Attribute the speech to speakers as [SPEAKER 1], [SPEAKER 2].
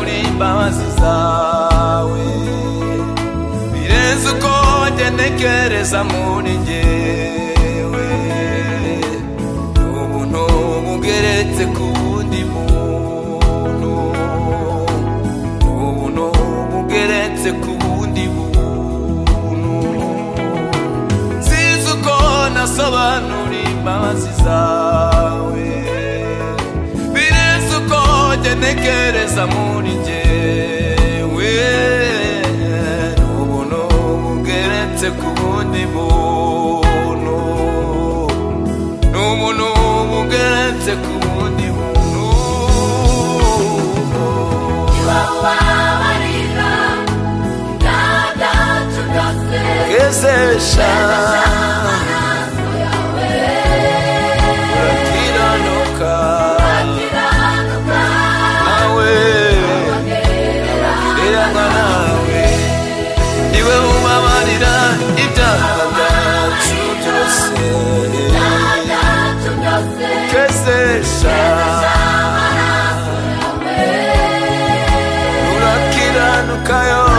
[SPEAKER 1] imbabazi zawe birenze uko ngenekereza muri ngewe ni ubuntu bugeretse ku wundi muntu ni ubuntu bugeretse ku wundi muntu sinzi uko nasobanura imbabazi zawe birenze uko ngenekereza muri ngewe ni ubuntu bugeretse ku wundi muntu ni umuntu bugeretse ku wundi muntu
[SPEAKER 2] Wabarira, dada tugase,
[SPEAKER 1] gezesha
[SPEAKER 2] naso yawe,
[SPEAKER 1] akiranuka
[SPEAKER 2] kiranuka,
[SPEAKER 1] nawe iranga nawe niwe ubabarira ibyaha byacu byose
[SPEAKER 2] dada tugase,
[SPEAKER 1] gezesha urakiranuka yo